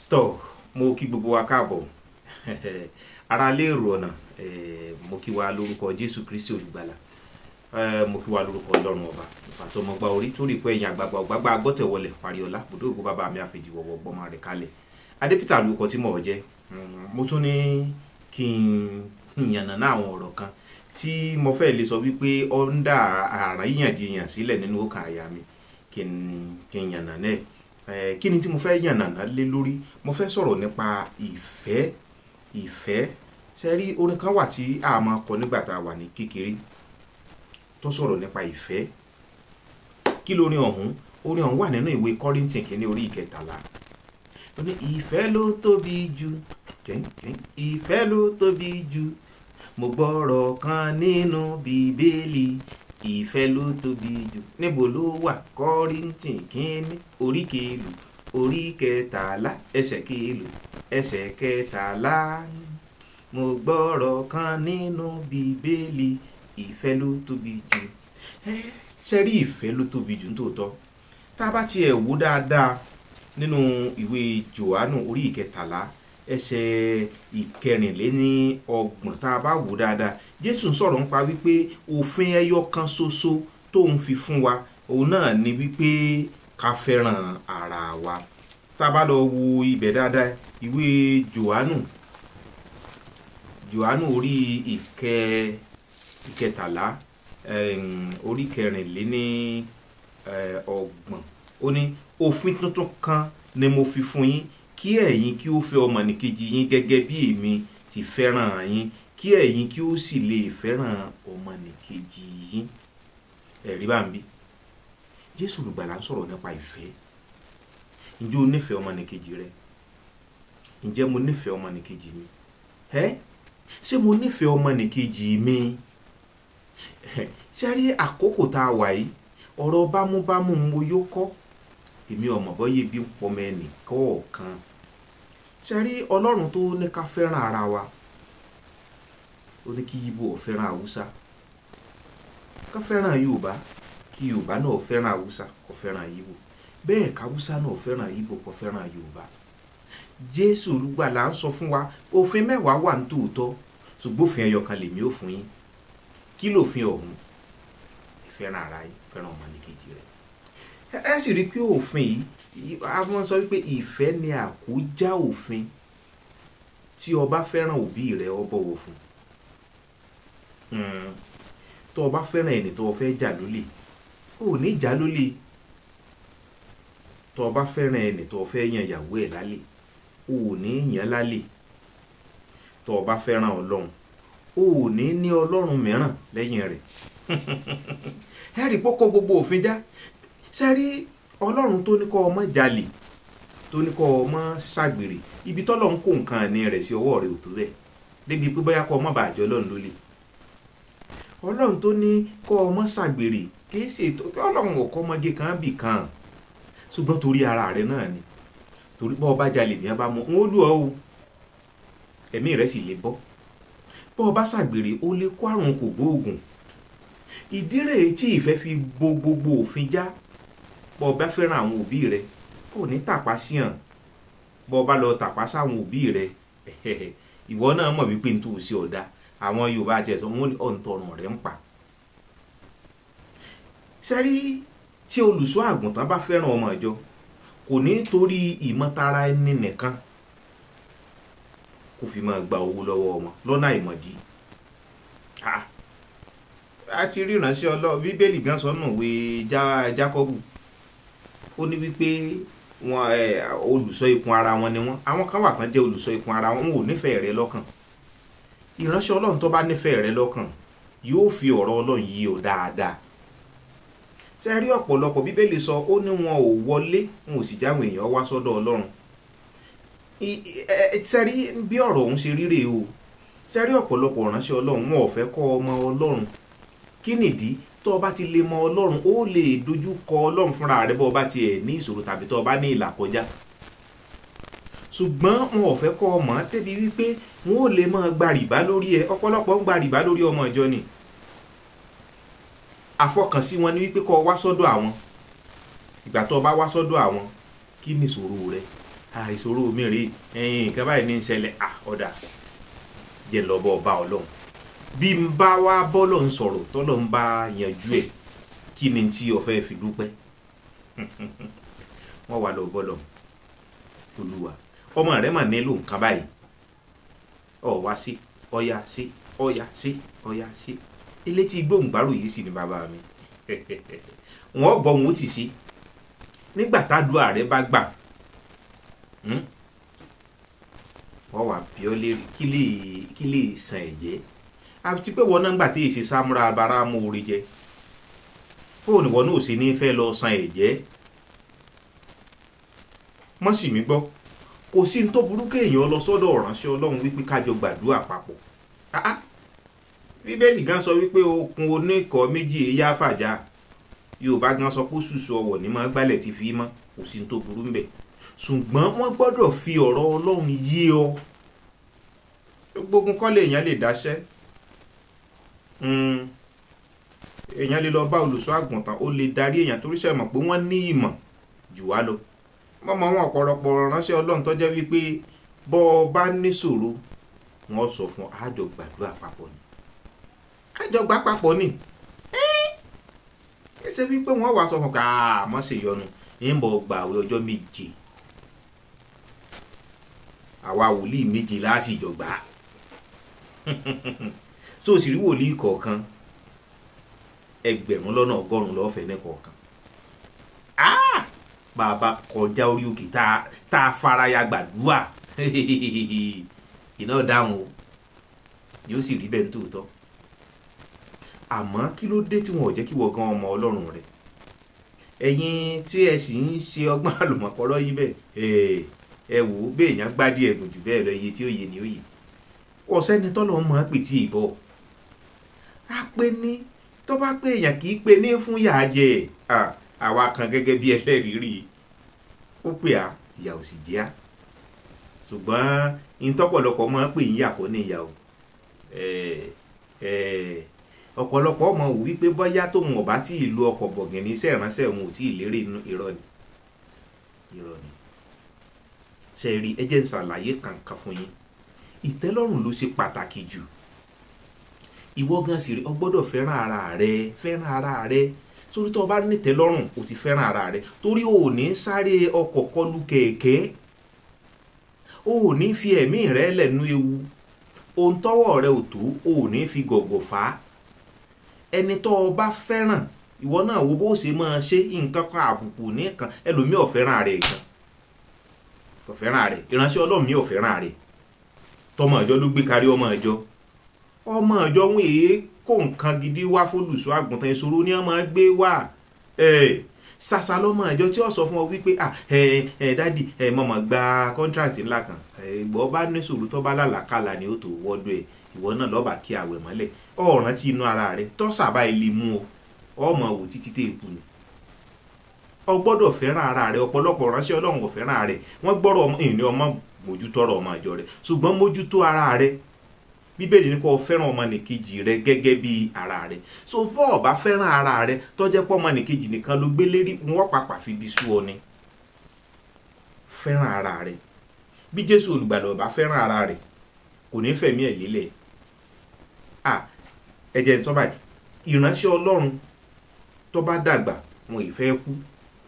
tọ́ mo kí gbogbo wa káàbọ̀ ara léèrò ọ̀nà mo kí wa lórúkọ jésù kristi olùgbàlà mo kí wa lórúkọ ọlọ́run ọba ìfàtọ́mọgbà orí tó rí pé ẹ̀yìn àgbàgbà ọ̀gbàgbà agbọ́tẹ̀wọlẹ̀ pariola bùdó ògùn bàbá mi àfẹ̀jì wọ̀wọ̀ gbọ́mọ rẹ̀ kalẹ̀ adépítà lórúkọ tí mo jẹ́ mo tún ní kí n yànnàná àwọn ọ̀rọ̀ kan tí mo fẹ́ lè sọ wípé ó ń dá àrùn yíyànjiyàn sílẹ̀ nínú ọkàn àyà mi kí n yànnàná ẹ̀ kí ni tí mo fẹ́ yànnàná lé lórí mo fẹ́ sọ̀rọ̀ nípa ìfẹ́ ìfẹ́ ṣe rí orin kan wà tí a máa kọ nígbà tá a wà ní kékeré tó sọ̀rọ̀ nípa ìfẹ́ kí lórin ọ̀hún orin ọ̀hún wà nínú ìwé Kọ́ríńtì kìíní orí ìkẹtàlá ó ní ìfẹ́ ló tóbi jù ìfẹ́ ló tóbi jù mo gbọ́rọ̀ kan nínú bíbélì ìfẹ́ ló tóbi jù níbo ló wà Kọ́ríńtì kìíní orí kèlù orí kẹtàlá ẹsẹ̀ kèlù ẹsẹ̀ kẹtàlá mo gbọ́rọ̀ kan nínú bíbélì ìfẹ́ ló tóbi jù ṣe rí ìfẹ́ ló tóbi jù nítòótọ́ tá a bá tiẹ̀ wò dáadáa nínú ìwé Jòhánù orí ìkẹtàlá ẹsẹ̀ ìkẹrìnléní ọgbọ̀n tá a bá wò dáadáa Jésù ń sọ̀rọ̀ nípa wípé òfin ẹyọ kan ṣoṣo tó ń fi fún wa òun náà ni wípé ká fẹ́ràn ara wa tá a bá lọ wo ibẹ̀ dáadáa ìwé Jòhánù Jòhánù orí ìkẹ ìkẹtàlá orí kẹrìnléní ọgbọ̀n ó ní òfin tuntun kan ni mo fi fún yín kí ẹ̀yin kí ó fẹ́ ọmọnìkejì yín gẹ́gẹ́ bí èmi ti fẹ́ràn yín kí ẹ̀yin kí ó sì lè fẹ́ràn ọmọnìkejì yín ẹ̀rí bá ń bí Jésù olùgbàlà ń sọ̀rọ̀ nípa ìfẹ́ ǹjẹ́ o nífẹ̀ẹ́ ọmọnìkejì rẹ ǹjẹ́ mo nífẹ̀ẹ́ ọmọnìkejì mi ẹ́ ṣé mo nífẹ̀ẹ́ ọmọnìkejì mi ṣe rí àkókò tá a wà yìí ọ̀rọ̀ bámúbámú mo yó kọ́ èmi ọmọ bọ́yé bí ń pọmọ ẹnì kọ̀ọ̀kan ṣe rí ọlọ́run tó ní ká fẹ́ràn ara wa ó ní kí Ìgbò fẹ́ràn haúsá ká fẹ́ràn yorùbá kí yorùbá náà fẹ́ràn haúsá kó fẹ́ràn Ìgbò bẹ́ẹ̀ káwúsá náà fẹ́ràn Ìgbò kó fẹ́ràn yorùbá jésù olùgbàlà ń sọ fún wa òfin mẹ́wàá wà ní tòótọ́ ṣùgbọ́n òfin ẹyọ kan lèmi ò fún yín kí lòfin ọ̀hún ìfẹ́ràn ara yín fẹ́ràn ọmọnìkejì rẹ̀ ẹ sì rí i pé òfin yìí àwọn sọ wípé ìfẹ́ ni àkójá òfin tí o bá fẹ́ràn òbí rẹ o bọ̀wọ̀ fún tó o bá fẹ́ràn ẹni tó o fẹ́ jà lólè o ò ní jà lólè tó o bá fẹ́ràn ẹni tó o fẹ́ yan ìyàwó ẹ̀ lálẹ́ o ò ní yan lálẹ́ tó o bá fẹ́ràn ọlọ́run o ò ní ní ọlọ́run mìíràn lẹ́yìn rẹ̀ ẹ rí pọ́kọ́ gbogbo òfin já sẹ́rí ọlọ́run tó ní kọ́ ọmọ jalè tó ní kọ́ ọmọ ṣàgbèrè ibi tọ́lọ́run kó nǹkan àní rẹ̀ sí ọwọ́ rẹ̀ ò tó bẹ́ẹ̀ débi pé bóyá kọ́ ọmọ bàjẹ́ ọlọ́run ló lè ọlọ́run tó ní kọ́ ọmọ ṣàgbèrè kìí ṣe ọlọ́run ò kọ́ ọmọge kan bì kan ṣùgbọ́n torí ara rẹ̀ náà ni torí bọ́ ọba jalè ní abá mọ́ ń ó lù ọ́ o ẹ̀mí rẹ̀ sì lè bọ́ bọ́ ọba ṣàgbèrè ó lè kó àrùn kò gbóògùn ìdí rèé tí ìfẹ́ fi bo gbogbo òfin já bọ́ ọba fẹ́ràn àwọn òbí rẹ kò ní tàpá sí hàn bọ́ ọba lọ tàpá sáwọn òbí rẹ ìwọ náà mọ̀ wípé n tó o sí ọ̀dà àwọn Yorùbá àti ẹ̀sọ́ wọn ní ọ̀ǹtọ̀rùn rẹ̀ ń pa. sẹ́rí tí olùṣọ́ àgùntàn bá fẹ́ràn ọmọ ìjọ kò ní torí ìmọ̀tara ẹni nìkan kó fi máa gba owó lọ́wọ́ wọn lọ́nà àìmọ̀dí a ti rí ìránṣẹ́ ọlọ́run bíbélì gan sọ nù wé jákọ́bù ó ní wípé wọn olùṣọ́ ikùn ara wọn ni wọn àwọn kan wà kan jẹ́ olùṣọ́ ikùn ara wọn wọn ò nífẹ̀ẹ́ rẹ lọ́kàn ìránṣẹ́ ọlọ́run tó bá nífẹ̀ẹ́ rẹ lọ́kàn yóò fi ọ̀rọ̀ ọlọ́run yí o dáadáa ṣe rí ọ̀pọ̀lọpọ̀ bíbélì sọ ó ní wọn ò wọlé wọn ò sì jáwọn èèyàn wá sọ́dọ̀ ọlọ́run ṣe rí bí ọ̀rọ̀ ọ̀hún ṣe ríre o ṣe rí ọ̀pọ̀lọpọ̀ ìránṣẹ́ ọlọ́run wọn ò fẹ́ kọ́ ọmọ ọlọ́run kí nìdí tó o bá ti lè mọ ọlọ́run ó lè dojú kọ ọlọ́run fúnra rẹ bó o bá tiẹ̀ ní ìṣòro tàbí tó o bá ní ìlà kọjá ṣùgbọ́n wọn ò fẹ́ kọ́ ọmọ débi wípé wọn ò lè máa gba rìbá lórí ẹ ọ̀pọ̀lọpọ̀ ń gba rìbá lórí ọmọ ìjọ ni àfọkànsí wọn ni wípé kó o wá sọ́dọ̀ àwọn ìgbà tó o bá wá sọ́dọ̀ àwọn kí ni ìṣòro rẹ àìsòro mi rèé ẹ̀yìn nǹkan báyìí ní í ṣẹlẹ̀ à ọ̀dà jẹ́ lọ bọ́ ọba ọlọ́run bí n bá wá bọ́lọ̀ ń sọ̀rọ̀ tọ́lọ̀ ń bá yanjú ẹ̀ kí ni tí o fẹ́ fi dúpẹ́ wọ́n wà lọ bọ́lọ̀ olúwa ọmọ rẹ mà nílò nǹkan báyìí ọ wá sí ọyá sí ọyá sí ọyá sí elétí gbóǹgbàrò yìí sì ni bàbá mi wọn gbọ́ wọn ó ti ṣe nígbà tádùá rẹ bá gbà wọ́n wà bí ọ lérí kí lè kí lè san ẹ̀jẹ̀ àti pé wọn náà gbà tí èsì sámúra abara mú orí jẹ fóònù wọn náà sì ní fẹ́ lọ san ẹ̀jẹ̀ mọ́ sì mí gbọ́ kò sí ní tó burú kéèyàn lọ sọ́dọ̀ ọ̀ránṣẹ́ ọlọ́run wípé kájọ gbàdúrà papọ̀ bíbélì gan sọ wípé okun oníkọ̀ méjì èyá fàjà yorùbá gan sọ pé ṣùṣù ọwọ̀ ní máa gbálẹ̀ ti fi mọ́ kò sí ní tó burú ń bẹ̀ ṣùgbọ́n wọ́n gbọ́dọ̀ fi ọ̀rọ̀ ọlọ́run yé ọ gbogbo kọ́ lè èèyàn lè dáṣẹ́ èèyàn lè lọ bá olùṣọ́ àgùntàn ó lè darí èèyàn torí ṣe mọ̀ pé wọ́n ní ìmọ̀ jù wá lọ mọ́mọ́ wọn ọ̀pọ̀lọpọ̀ ránṣẹ́ ọlọ́run tó jẹ́ wípé bọ́ ọ bá níṣòro wọ́n sọ fún àjọ gbàdúrà papọ̀ ni àjọ gbà papọ̀ ni ẹ ṣe wípé wọ́n wàá sọ fún ká àmọ́ ṣèyọnu ń bọ̀ gbàwé ọjọ́ méje àwa wòlíì méje láàsìjọ gbà á so sì rí wòlíì kọ̀ọ̀kan ẹgbẹ̀rún lọ́nà ọgọ́rùn-ún lọ́fẹ̀ẹ́ ní kọ̀ọ̀kan bàbá kọjá orí òkè tá a faraya gbàdúrà iná dáhùn o yóò sì rí bẹ́ẹ̀ nítòótọ́ àmọ́ kí ló dé tí wọn ò jẹ́ kí wọ́n gan ọmọ ọlọ́run rẹ̀ ẹ̀yin tí ẹ sì ń ṣe ọgbọ́n àlùmọ̀kọ́rọ́ yìí bẹ́ẹ̀ ẹ wò ó bẹ́ẹ̀ yẹn gbádìí ẹ̀gùn jù bẹ́ẹ̀ lọ iye tí ó yẹ ni ó yẹ ọ̀sẹ́ni tọ́lọ́ mọ̀ ọ́n pè tí ì bọ̀ á pé ní tó bá pé èèyàn kì í pe ní fún yàá jẹ àwa kan gẹ́gẹ́ bí ẹlẹ́rìí rí ó pè á ìyà ò sì jẹ́ á ṣùgbọ́n ìtọ́pọ̀lọpọ̀ máa ń pè yín yàkọ́ ní ìyà o ọ̀pọ̀lọpọ̀ ọmọ wò wípé bọ́yá tóun ọ̀bá tí ìlú ọkọ̀ bọ̀gìnì iṣẹ́ ìránṣẹ́ òun ò tí ì lérè inú irọ́ ni irọ́ ni ṣe rí ẹ jẹ́ n ṣàlàyé kankan fún yín ìtẹ́lọ́rùn ló ṣe pàtàkì jù ìwọ gan sì rí ọ gbọ́dọ̀ fẹ́ràn ara rẹ fẹ́ràn ara rẹ sórí tó o bá ní ìtẹ́lọ́rùn o ti fẹ́ràn ara rẹ torí o ò ní sáré ọkọ̀ kọlù kẹ̀kẹ́ o ò ní fi ẹ̀mí rẹ lẹ́nu ewu ohun tọ́wọ́ rẹ ò tó o ò ní fi gọ̀gọ̀ fà á ẹni tó o bá fẹ́ràn ìwọ náà wo bó ṣe máa ṣe nǹkan kan àbùkù nìkan ẹlòmíì ò fẹ́ràn rẹ̀ gan kò fẹ́ràn rẹ̀ ìránṣẹ́ ọlọ́run mi ò fẹ́ràn rẹ̀ tọmọ ìjọ ló gbé kárí ọmọ ìjọ ọmọ ìjọ ń èé kó nǹkan gidi wá fólùṣọ́ àgùntàn ìṣòro ni wọ́n máa gbé wá ṣàṣà lọ́mọ ìjọ tí ó sọ fún ọ wípé dádì mọ̀mọ́ gba kọ́ńtíráàtì ńlá kan ìgbọ́ bá ní sòrò tó bá lálàkàlà ni ó tó wọ́dọ̀ ẹ̀ ìwọ náà lọ́ba kí àwẹ̀ mọ́lẹ̀ ọ̀ràn tí inú ara rẹ̀ tọ́sàbá ilé mú ọ ọmọ wò títí tẹ̀ kù ni ọ gbọ́dọ̀ fẹ́ràn ara rẹ̀ ọ̀pọ̀lọpọ̀ ránṣẹ́ ọlọ́run kò fẹ́ràn rẹ̀ wọ́n gbọ́dọ̀ ìní ọmọ mójútó ọ̀rọ̀ ọmọ àjọ rẹ̀ ṣùgbọ́n mójútó ara rẹ̀ bíbélì ní kó o fẹ́ràn ọmọnìkejì rẹ gẹ́gẹ́ bí ara rẹ so bọ́ ọ bá fẹ́ràn ara rẹ tọ́jẹ́ pọ́ ọmọnìkejì nìkan ló gbé lérí wọ́n pàpà fi bí sú ọ ni fẹ́ràn ara rẹ bí jésù olùgbàlà ọba fẹ́ràn ara rẹ kò ní fẹ̀mí ẹ̀ lélẹ̀ à ẹ̀jẹ̀ ń tọ́ báyìí ìránṣẹ́ ọlọ́run tó bá dàgbà wọn ì fẹ́ kú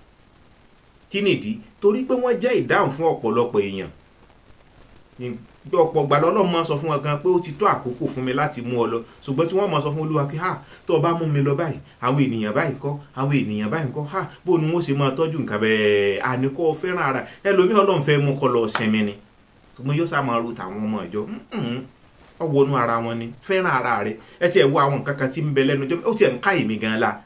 kí nìdí torí pé wọ́n jẹ́ ìdáhùn fún ọ̀pọ̀lọpọ̀ èèyàn bí ọ̀pọ̀ gbàdá ọlọ́run máa sọ fún wọn gan pé ó ti tó àkókò fún mi láti mú ọ lọ ṣùgbọ́n tí wọ́n máa sọ fún olúwa pé ha tó o bá mú mi lọ báyìí àwọn ènìyàn báyìí ńkọ́ àwọn ènìyàn báyìí ńkọ́ ha bó ni wọ́n ṣe máa tọ́jú nǹkan bẹ́ẹ̀ àníkọ́ fẹ́ràn ara ẹlòmíì ọlọ́run fẹ́ mú kọ́ lọ sinmi ni ṣùgbọ́n yóò sá máa ro tàwọn ọmọ ìjọ ọwọ́nú ara wọn ni fẹ́ràn ara rẹ ẹ tiẹ̀ wo àwọn nǹkan kan tí ń bẹ lẹ́nu ó tiẹ̀ ń ká èmi gan la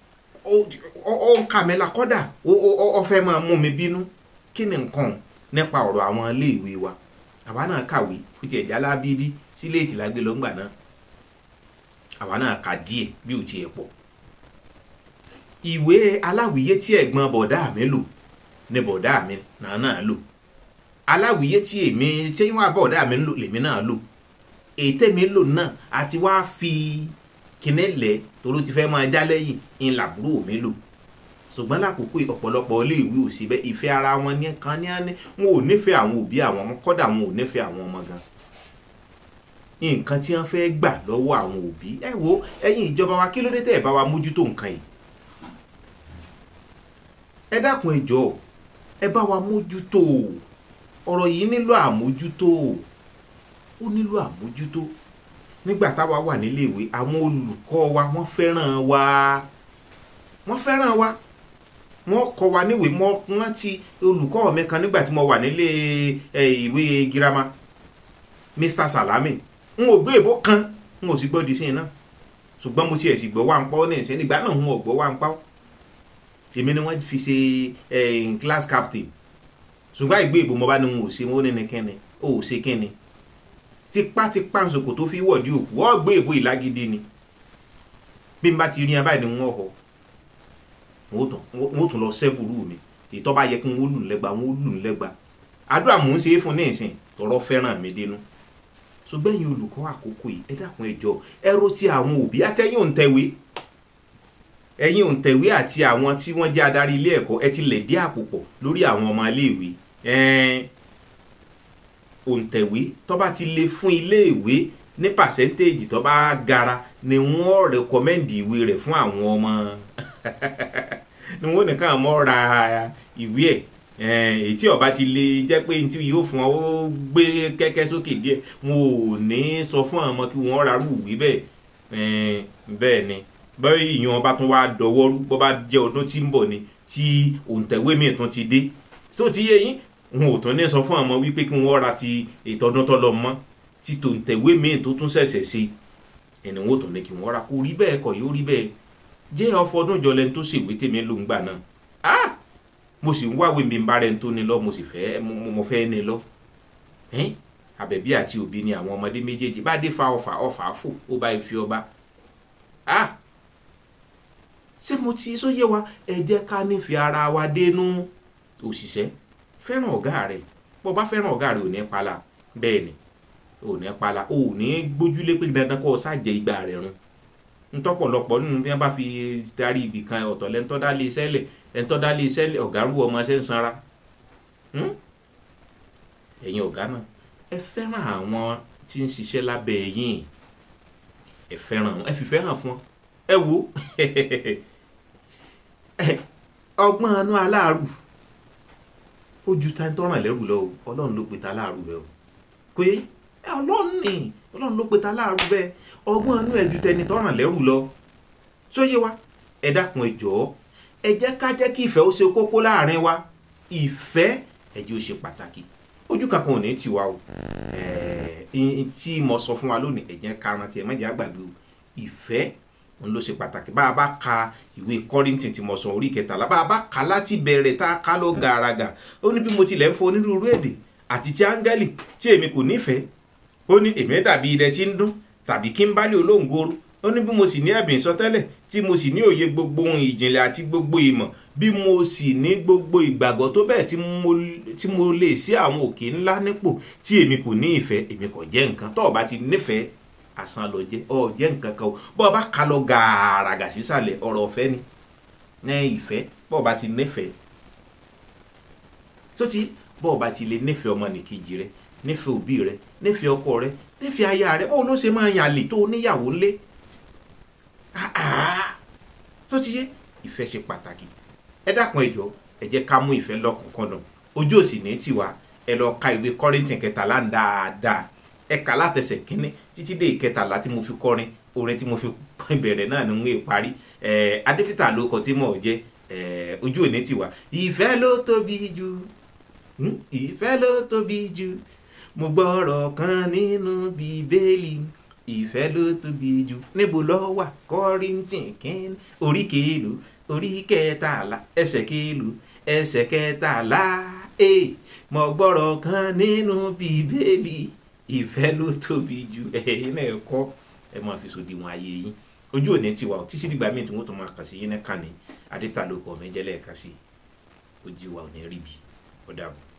ó ń kà mí la kọ́dà ó fẹ́ máa mú mi bínú kí ni nǹkan nípa ọ̀rọ̀ àwọn iléèwé wa àwa náà kàwé kó tiẹ̀ já lábídí sílé ìtìlágbé lọ́ngbà náà àwa náà kà díẹ̀ bí ò tiẹ̀ pọ̀ ìwé aláwìyé tí ẹ̀gbọ́n bọ̀dá mi lò ni bọ̀dá mi náà náà lò aláwìyé tí èmi tí wọ́n bọ̀dá mi lò lèmi náà lò èyí tèmi lò náà àti wá fi kíní lẹ̀ toró ti fẹ́ máa já lẹ́yìn ń làbúrò mi lò ṣùgbọ́n lákòókò yìí ọ̀pọ̀lọpọ̀ iléèwé ò sí bẹ́ẹ̀ ìfẹ́ ara wọn ní kan ní àní wọn ò nífẹ̀ẹ́ àwọn òbí àwọn ọmọ kọ́dà wọn ò nífẹ̀ẹ́ àwọn ọmọ gan nǹkan tí wọ́n fẹ́ gbà lọ́wọ́ àwọn òbí ẹ wo ẹ̀yin ìjọba wa kí ló dé tẹ́ ẹ̀ bá wa mójútó nǹkan yìí ẹ dákun ẹ jọ̀ọ́ ẹ bá wa mójútó ọ̀rọ̀ yìí nílò àmójútó ó nílò àmójútó nígbà táwa wà níléèwé àwọn olùkọ́ wa wọ́n fẹ́ràn wa wọ́n fẹ́ràn wa wọ́n kọ́ wa níwèé mọ́ rántí olùkọ́ mi kan nígbà tí mo wà nílé ìwé girama Mr. Salami n ò gbé èbó kan n ò sì gbọ́ di sí iná ṣùgbọ́n mo tiẹ̀ sì gbọ́ wá ń pọ́ ní ìsìn nígbà náà n ò gbọ́ wá ń pọ́ èmi ni wọ́n fi ṣe class captain ṣùgbọ́n ìgbé ìbò mo bá ní n ò ṣe mo ní ní kíni ó ò ṣe kíni tipátipá nsòkò tó fi wọ̀dí òkú ọ́ gbé ìbò ìlágídí ni bí n bá ti rí abáyé ni wọ́n họ wọ́n tún lọ sẹ́bùrú mi ìtọ́ bá yẹ kí wọ́n lù ń lẹ́gba wọ́n lù ń lẹ́gba àdúrà mò ń ṣe é fún ní ìsìn tọrọ fẹ́ràn mi dénú ṣùgbọ́n ẹ̀yin olùkọ́ àkókò yìí ẹ dákun ẹ jọ̀ọ́ ẹ rò ti àwọn òbí àtẹ̀yìn òǹtẹ̀wé ẹ̀yin òǹtẹ̀wé àti àwọn tí wọ́n jẹ́ adarí ilé ẹ̀kọ́ ẹ ti lẹ̀ dí àpò pọ̀ lórí àwọn ọmọ iléèwé òǹtẹ̀wé tó bá ti lè fún iléèwé ní pàṣẹ́ntéèjì tó bá gara ni wọ́n rẹkọmẹ́ǹdì ìwé rẹ̀ fún àwọn ọmọ ni wọ́n nìkan mọ́ ra ìwé ẹ̀ èyí tí ọba ti lè jẹ́ pé tí yóò fún ọ ó gbé kẹ́kẹ́ sókè díẹ̀ wọn ò ní sọ fún àwọn ọmọ kí wọ́n ra rú ìwé bẹ́ẹ̀ bẹ́ẹ̀ ni bẹ́ẹ̀ ìyẹn ọba tún wá dọwọ́rú bọ́ bá jẹ́ ọdún tí ń bọ̀ ni tí òǹtẹ̀wé mi tún ti dé só ti yé yín wọn ò tún ní sọ fún àwọn wípé kí wọ́n ra ti ìtọ́dún tó lọ mọ́ tí tòǹtẹ̀wé mi tó tún ṣẹ̀ṣẹ̀ ṣe ẹni wọn ò tún ní kí wọ́n ra kó rí bẹ́ẹ̀ kọ́ yóò rí bẹ́ẹ̀ jẹ́ ọfọdún jọlẹ̀ tó ṣèwé tèmi ló ń gbà náà ah mo sì ń wáwé mi bá rẹ̀ tó ní lọ mo sì fẹ́ mo fẹ́ ní lọ àbẹ̀bí àti òbí ni àwọn ọmọdé méjèèjì bá dé fa ọfà ọfà fò ó bá fi ọba ah ṣé mo ti sóyè wa ẹ jẹ́ ká nífẹ̀ẹ́ ara wa dénú òṣìṣẹ́ fẹ́ràn ọ̀gá rẹ̀ bó bá fẹ́ràn ọ̀gá rẹ̀ ò ní pala bẹ́ẹ̀ ni ò ní pala ò ní gbójúlé pé dandan kó o ṣàjẹ́ ìgbà rẹ̀ run ntọ́pọ̀lọpọ̀ nínú bí wọ́n bá fi darí ibì kan ọ̀tọ̀ lẹ́ńtọ́ dá lé iṣẹ́ lẹ̀ lẹ́ńtọ́ dá lé iṣẹ́ lẹ̀ ọ̀gá rú ọmọ ṣẹ́ ń sanra ẹ̀yin ọ̀gá náà ẹ fẹ́ràn àwọn tí ń ṣiṣẹ́ lábẹ́ yín ẹ fẹ́ràn ẹ fìfẹ́ hàn fún ẹ wo ọgbọ́n anú aláàrù ó ju ta tọ́ràn lẹ́rù lọ o ọlọ́run ló pe ta aláàrù bẹ́ẹ̀ o kò yé ọlọ́run ni ọlọ́run ló pe ta aláàrù bẹ́ẹ̀ ọgbọ́n anú ẹ̀ ju tẹni tọ́ràn lẹ́rù lọ sóyè wa ẹ dákun ẹ jọ̀ọ́ ẹ jẹ́ ká jẹ́ kí ìfẹ́ ó ṣe kókó láàrin wa ìfẹ́ ẹ jẹ́ ó ṣe pàtàkì ojú kankan ò ní tiwa o tí mo sọ fún wa lónìí ẹ jẹ́ ká rántí ẹ má jẹ́ àgbàgbé o ìfẹ́ òun ló ṣe pàtàkì bá a bá ka ìwé kọ́rìntì tí mo sọ orí kẹtàlá bá a bá ka láti bẹ̀rẹ̀ tá a ká lọ gàràgà ó ní bí mo tilẹ̀ ń fọ onírúurú èdè àti ti áńgẹ́lì tí èmi kò nífẹ̀ẹ́ ó ní èmi dàbí idẹ tí ń dún tàbí kí n bá lè olóńgoro ó ní bí mo sì ní ẹ̀bìn ìsọtẹ́lẹ̀ tí mo sì ní òye gbogbo ohun ìjìnlẹ̀ àti gbogbo ìmọ̀ bí mo sì ní gbogbo ìgbàgbọ́ tó bẹ́ẹ̀ tí mo lè sí àwọn òkè ńlá nípò tí èmi kò ní ìfẹ́ èmi kò jẹ́ nǹkan tó o bá ti nífẹ̀ẹ́ àsan lọ jẹ́ ọ jẹ́ nǹkan kan o bọ́ ọ bá ka lọ gàràgà sísàlẹ̀ ọ̀rọ̀ ọ̀fẹ́ ni ní ìfẹ́ bọ́ ọ bá ti nífẹ̀ẹ́ tó ti bọ́ ọ bá ti lè nífẹ̀ẹ́ ọmọnìkejì rẹ nífẹ̀ẹ́ òbí rẹ nífẹ̀ẹ́ ọkọ rẹ nífẹ̀ẹ́ aya rẹ báwo ló ṣe máa yàn àlè tó níyàwó ńlé tó ti yé ìfẹ́ ṣe pàtàkì ẹ dákun ẹ jọ̀ọ́ ẹ jẹ́ ká mú ìfẹ́ lọ́kùnkúndùn ojú òsì ní tiwa ẹ lọ ka ìwé kọ́rìntì kẹtàlá ń dáadáa ẹ kà látẹsẹ̀ kínní títí dé ìkẹtàlá tí mo fi kọrin orin tí mo fi bẹ̀rẹ̀ náà ni ń wé parí adépítà ló kọ tí mò ń jẹ́ ojú òní tiwa ìfẹ́ ló tóbi jù ìfẹ́ ló tóbi jù mo gbọ́rọ̀ kan nínú bíbélì ìfẹ́ ló tóbi jù níbo ló wà kọ́rìntì kínní orí kèélù orí kẹtàlá ẹsẹ̀ kèélù ẹsẹ̀ kẹtàlá ẹ̀ mo gbọ́rọ̀ kan nínú bíbélì ìfẹ́ ló tóbi jù ẹ̀yin náà kọ́ ẹ máa fi sòdiwọ̀n ayé yín ojú òní tiwa ò títí dìgbà míì tí wọ́n tún máa kà sí yín náà kàn ní adéta ló kọ́ mẹ́jẹ́lẹ́ ẹ̀ka sí ojú wa ò ní rí bi ó dàbọ̀.